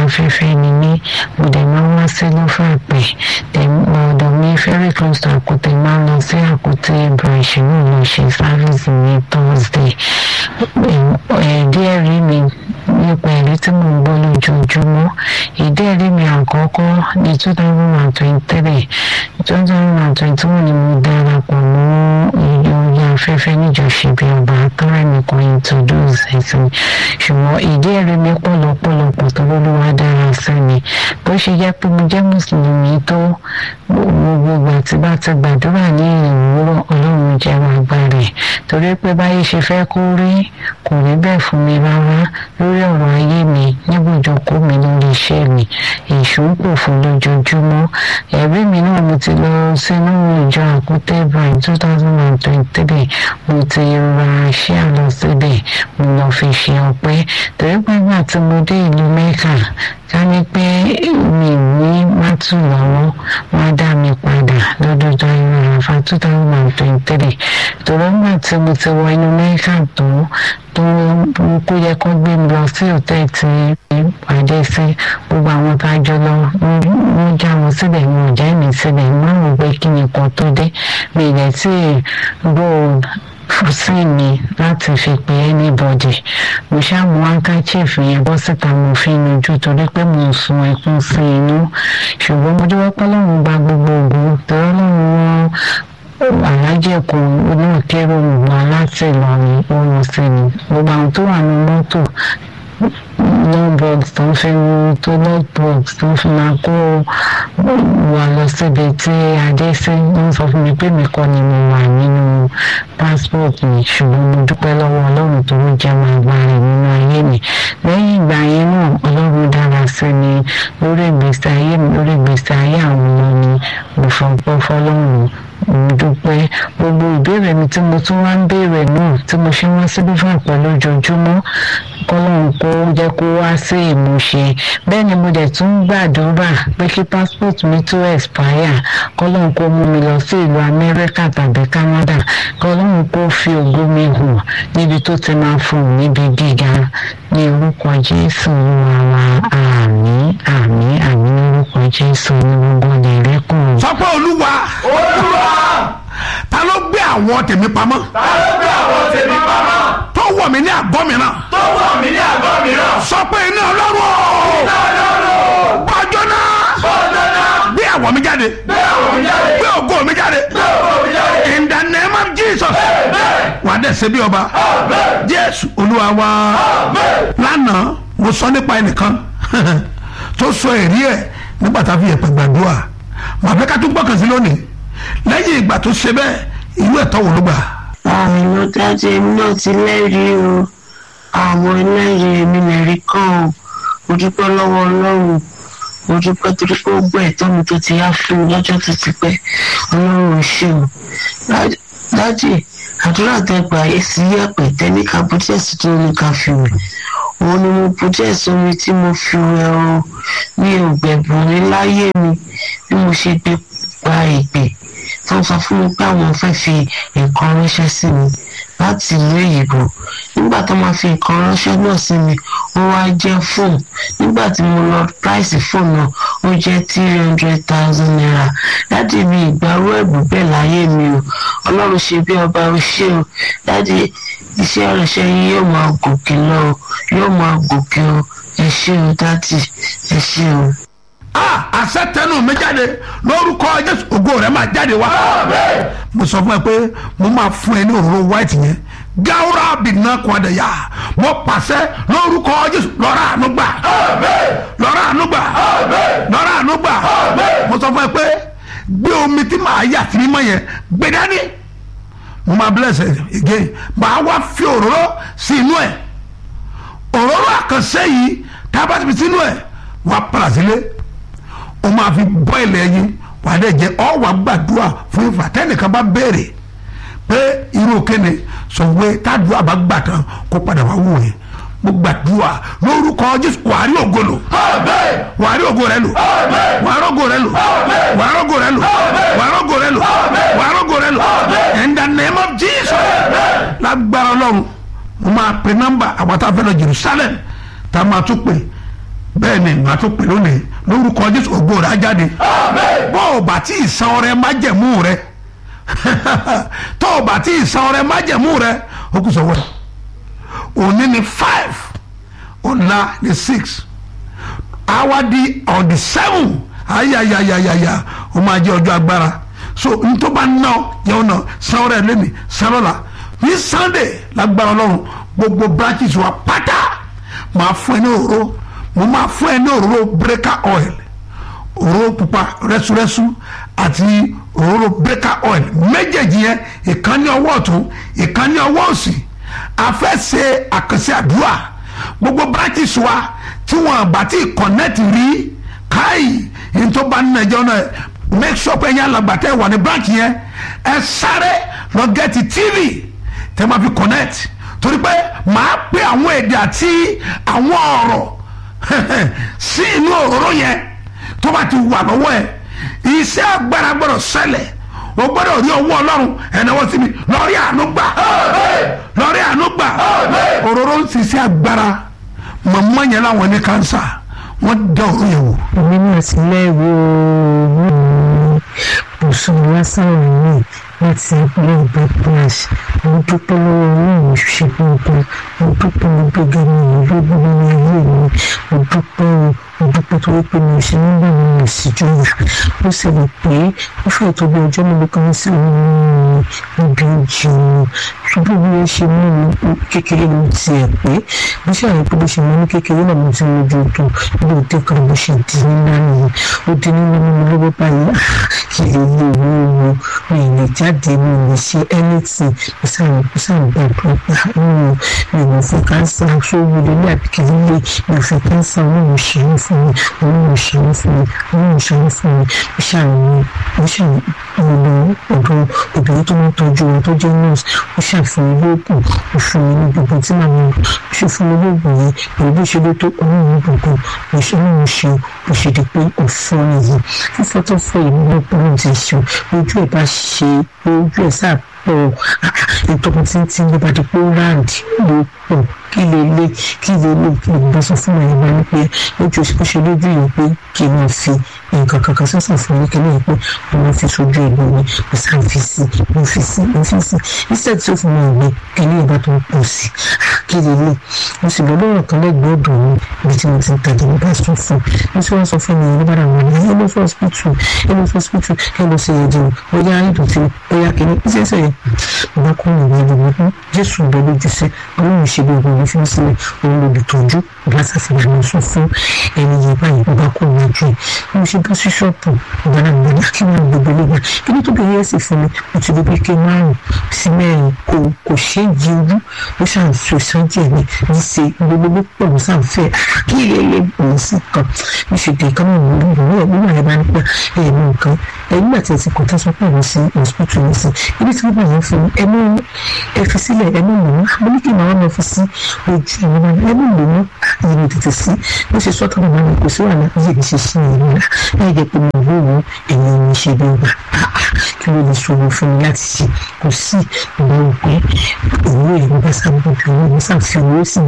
afẹ́fẹ́ ni mí mo dẹ̀ máa wá sí lọ́fàpẹ́ ọ̀dọ̀ mi very close to àkútẹ́ máa lọ sí àkútẹ́ branch náà lọ ṣe service ní thursday díẹ̀ rí mi nípa ẹ̀rí tí mo ń gbọ́ lójoojúmọ́ ìdí ẹ̀rí mi àkọ́kọ́ ní two thousand and twenty-three two thousand and twenty-one ni mo darapọ̀ mọ́ ìyóyè afẹ́fẹ́ níjọ̀ṣe bí ọba tọ́rẹ́ mi kan introduce ẹ̀sìn ṣùgbọ́n ìdí ẹ̀rí mi pọ̀lọpọ̀lọpọ̀ tó lólúwa dára sí mi bó ṣe jẹ́ pé mo jẹ́ mùsùlùmí tó gbogbo ìgbà tí bá ti gbàdúrà ní ìwúrọ̀ ọlọ́run jẹ́ wàá gbàrè torí pé báyé ṣe fẹ́ kó rí kò rí bẹ́ẹ̀ fún mi rárá lórí ọ̀rọ̀ ayé mi níbùjókò mi lórí iṣẹ́ mi èṣù ń pò fún lójoojúmọ́ ẹ̀rí mi náà mo ti lọ sínú ìjọ àkútẹ́ brian two thousand and twenty-three mo ti ra ṣíà lọ síbẹ̀ mo lọ fi ṣe ọpẹ́ torí pé nígbà tí mo dé ìlú mẹ́kà ká ní pé mi ní mátù lọ́wọ́ wọ́n á dá mi padà lọ́dọọdọ inú àfa two thousand and twenty-three torí nígbà tí mo ti wọ inú mẹ́kà tó tó kó yẹ kó gbé mi lọ sí òtẹ́ẹ̀ tí pàdé sí gbogbo àwọn tá a jọ lọ wọ́n já wọn síbẹ̀ wọn ò já mi síbẹ̀ wọ́n rò pé kí ni kan tó dé mi ì lẹ́ tí gbọ́ sí mi láti fi pe anybody mo ṣáàmù handkerchief yẹn bọ́ síta mo fi nujú torí pé mo sun ẹkún sí inú ṣùgbọ́n mo dúpẹ́ pé Ọlọ́run gba gbogbo ògùn torí Ọlọ́run wọn alájẹkùn náà kérò wà láti Ìlọrin oorun sí ni gbogbo àwọn tó wà ní mọ́tò lọ́bọ̀d tó ń fi tó lọ́bọ̀d tó ń fi máa kó wà lọ síbi tí adé sí ń sọ fún mi pé mi kọ́ ni mo wà nínú passport mi ṣùgbọ́n mo dúpẹ́ lọ́wọ́ ọlọ́run tó ń jẹ́ máa gbá rẹ̀ nínú ayé mi lẹ́yìn ìgbà yẹn náà ọlọ́run dára sí mi lórí ìgbésí ayé mi lórí ìgbésí ayé àwọn ọmọ mi mo fọpọ́ fọlọ́run mo dúpẹ́ gbogbo ìbéèrè mi tí mo tún wá ń béèrè náà tí mo ṣe wá síbí fún àpẹ lójoojúmọ́ kọ́lọ́run kó jẹ́ kó wá sí ìmúṣẹ bẹ́ẹ̀ ni mo dẹ̀ tún gbàdúrà pé kí passport mi tó expire kọ́lọ́run kó mú mi lọ sí ìlú amẹ́ríkà tàbí canada kọ́lọ́run kó fi ògo mi hàn níbi tó ti máa fún un níbi gíga ní orúkọ jésù wàrà àmín àmín àmín ní orúkọ jésù ní gbogbo ìrẹ́kùn. sọ pé olúwa olúwa ta ló gbé àwọn tèmi pamọ́ ta ló gbé àwọn tèmi pamọ́ tó wọ̀ mí ní àgọ́ mìíràn tó wọ̀ mí ní àgọ́ mìíràn sọ pé iná ọlọ́run iná ọlọ́run gbọ́jọ́ náà bọ́ọ̀dọ́ náà gbé àwọ̀ mi jáde gbé àwọn mi jáde gbé ògo mi jáde gbé ògo mi jáde in the name of jesus bẹ́ẹ̀ wà á dẹ̀ ṣe bí ọba bẹ́ẹ̀ jésù olúwa wa bẹ́ẹ̀ lánàá mo sọ nípa ẹnìkan tó sọ èrí ẹ̀ nígbà tá a fi yẹ̀pẹ̀ gbàdúrà màá fẹ́ ká tún gbọ́kàn sí lónìí lẹ́yìn ìgbà tó ṣe bẹ́ẹ̀ ìlú ẹ̀tọ́ wò ló gbà. àmì ló dájú èmi náà ti lẹ́rìí o àwọn ẹlẹ́rìí èmi lẹ́rí kan o mo dúpẹ́ lọ́wọ́ ọlọ́run mo dúpẹ́ torí pé ó gbọ́ ẹ̀tọ́ mi tó ti yá fún mi lọ́jọ́ tó ti pẹ́ ọlọ́run ò ṣe o dájì àdúrà tẹgbà èsì yẹ̀pẹ̀ tẹ́ní ká bùjẹ́sì tó ní ká fi wẹ̀ òun ni mo bùjẹ́sì omi tí mo fi wẹ̀ o mi ò gbẹ̀bùn ní láyé mi bí mo ṣe gbé gba ìpè tó ń sọ fún mi pé àwọn fẹ́ fi nǹkan ránṣẹ́ sí mi láti ìlú èyìnbó nígbà tó máa fi nǹkan ránṣẹ́ náà sí mi ó wá jẹ́ fóònù nígbà tí mo lọ price fóònù náà ó jẹ́ three hundred thousand naira dáàdi mi ìgbàrú ẹ̀bùn bẹ́ẹ̀ láyé mi o ọlọ́run ṣe bí ọba ó ṣe o dáàdi iṣẹ́ ìránṣẹ́ yín yóò máa gòkè lọ o yóò máa gòkè o ẹ ṣé o dáàdi ẹ ṣé o. a àṣẹ tẹnu mi jáde lórúkọ jésù ògo rẹ máa jáde wá. mo sọ fún ẹ pé mo máa fún ẹ ní òróró white yẹn gáwúrà bìnnà kọ́dẹ̀yà mo pàṣẹ lórúkọ jésù lọ́ra àánú gbà lọ́ra àánú gbà lọ́ra àánú gbà mo sọ fún ẹ pé gbé omi tí màá yà sí mímọ́ yẹn gbé dání mo máa bless ẹ again màá wá fi òróró sí inú ẹ òróró àkànṣe yìí tá a bá ti fi sínú ẹ wàá padà sílé o máa fi bọ́ ilẹ̀ yín wà á dẹ̀ jẹ́ ọ wà gbàdúrà fún ìfà tẹ́nìkan bá béèrè pé irú kéde sọ pé tádùá bá gbà tán kó padà wá wò yẹn mo gbàdúrà lórúkọ jésù wà á rí ògo lò wà á rí ògo rẹ lò wà á rọ́gò rẹ lò wà á rọ́gò rẹ lò wà á rọ́gò rẹ lò wà á rọ́gò rẹ lò in the name of jesus lágbára ọlọ́run mo máa pe nọ́mbà àwọn tá a fẹ́ lọ jerusalem tá a máa tún pè bẹ́ẹ̀ ni màá tó pè lónìí lórúkọ jésù ògo rẹ̀ á jáde bọ́ ò bá tí ì san ọrẹ májẹ̀mú rẹ tọ́ ò bá tí ì san ọrẹ májẹ̀mú rẹ ó kù sọ́wọ́ rẹ̀ òní ni five ọ̀la ni six àwa di on the seven ayayayayaya ó máa jẹ́ ọjọ́ agbára so ntọ́ bá ná yẹn náà san ọrẹ lẹ́mi san lọ́la ní sunday lágbára ọlọ́run gbogbo branches wa pátá máa fún ẹ ní òróró mo máa fún ẹ ní òróró breaker oil òróró pupa rẹ́súrẹ́sú àti òróró breaker oil méjèèjì yẹn ìkan ní ọwọ́ ọ̀tún ìkan ní ọwọ́ òsì a fẹ́ ṣe àkànṣe àdúrà gbogbo branches wa tí wọn bá ti connect rí káyì ní tó bá nínú ẹjọ́ náà make sure pé ẹ̀yin alàgbàtẹ́ wà ní branch yẹn ẹ sáré lọ gẹ́tì tv tẹ́ máa fi connect torí pé màá pé àwọn èdè àti àwọn ọ̀rọ̀ sí inú òróró yẹn tó bá ti wà lọ́wọ́ ẹ̀ iṣẹ́ agbára gbọ́dọ̀ ṣẹlẹ̀ o gbọ́dọ̀ rí owó ọlọ́run ẹ̀náwó sí mi lọ́rí àánú gbà lọ́rí àánú gbà òróró ń ṣiṣẹ́ agbára mọ̀mọ́ yẹn láwọn ní kánsà wọ́n dá òru yẹn wò. èmi náà ti lẹ́rù bùsùn lásán yìí láti ilé ìgbà plas mo dúpẹ́ lọ́wọ́ ọlọ́run ṣe gbogbo mo dúpẹ́ mo gbéga mi ìlú gbogbo ní ayé mi mo dúpẹ́ o mo dúpẹ́ tó wípé mi ò ṣe nígbà mi ò sì jọyà ó sì lè pé ó fẹ́ tó bí ọjọ́ mélòó kan sí òun níbi ìjì mi ṣùgbọ́n bí wọ́n ṣe mú mi kékeré ló ti ẹ̀ pé bí ṣàlàyé pé bó ṣe mú ní kékeré náà mo ti mójú tó bí ó dé kan bó ṣe di nínú nìyẹn ó di nínú mímú lọ́wọ́ báyìí kì í lè lè wú wo mi ì lè jáde mi ì lè ṣe anything mo sàn mo sàn gbàgbọ́ pa mi mi ò fún kánsá sórí ilé ní àbíkí líle mi ò fún kánsá wọn ò ṣe é fún mi wọn ò ṣe é fún mi wọn ò ṣe é fún mi mo ṣàròyìn mo ṣàròyìn ọ̀dọ̀ obìnrin tó ń tọ́jú wọn tó jẹ́ nurse ó ṣàfihàn lóògùn ó fún mi ní gbogbo tí màmá mi ṣe fún mi lóògùn yẹn pẹ̀lú bó ṣe ló tó ọlọ́run gbogbo mo ṣe ní mo ṣe bó ṣe di pé òfin nìyí fífọ́ tó fọ́ ìlú náà pẹ̀lú ti ṣe ojú ẹ̀ bá ṣe ojú ẹ̀ sáà pọ̀ ìtọ́kùn tí ń tí ń bá di pé ó ráǹdì ló pọ̀ kí lè lé kí lè lè kí lè bá sọ fún mi ìgbà ni pé lójú ó ṣe lójú yìí pé kí n máa fi nǹkan kankan sísàn fún mi kí ní pé mo máa fi sojú ẹ̀ lómi mo sáà fi sí mo fi sí mo fi sí iṣẹ́ tí ó fún mi ìgbẹ́ kí ní ìbá tó ń pọ̀ sí kí lè lè mo sì lọ lọ́rọ̀ kan lẹ́gbẹ̀ẹ́ ọ̀dọ̀ mi ibi tí mo ti ń tajà mo bá sọ fún mo sì wá sọ fún mi ìlú bára wọn ní ẹ lọ sí hospital ẹ lọ sí hospital ẹ lọ sí ẹ̀jẹ̀ bóyá ìdọ̀tí bóyá kìíní iṣẹ́ sẹ́yìn mo bá kọ́ ìwé ìlú mi fún jésù bẹ lójú sí ọlọ́run ṣe bí ọgbọ̀n mi fi sílẹ̀ òun lòdì tọ́jú ìgbà sàfihàn mi sọ fún ẹni yẹn báyìí mo bá kọ́ ìwé ojú ẹ̀ mo ṣe bá sí ṣọ́ọ̀pù ìgbà náà mo ní kí wọ́n gbogbo lẹ́gbàá kí ní tó bẹ̀rẹ̀ ẹ̀sìn fún mi mo ti gbogbo ike márùn sí mẹ́rin kò kò ṣe é di ojú ó ṣàn so sáńtì ẹ̀ ní ní ṣe gbogbo pọ̀ ló sàn fẹ́ kí ilé ilé òun sì kan mo ṣe dé kánú ìlú ìlú ẹ̀ nígbà yẹn bá ń pa ẹ̀ mú nǹkan ẹ̀ nígbà tí ẹ ti kọ̀ tán sọ pé òun sí hospital ní sí ibi tí wọ́n bá yẹn fún ẹ mú ẹ fi sílẹ̀ ẹ mú mọ̀ mo ní kí màá wọn fi sí ojú ìlú náà ẹ mú mọ̀ mọ́ ìyẹn tètè sí bó ṣe sọ́tọ̀ mọ̀ náà kò sí wàhálà yìí ní ṣe sí ìlú náà láì jẹ́ pé mo wò ó èyí ní ṣe bí ọgbà kí ló lè ṣòro fún mi láti ṣe kò sí ìgbà òpin òwúrò ìlú bá sábà bí owó mi sáà fi owó sí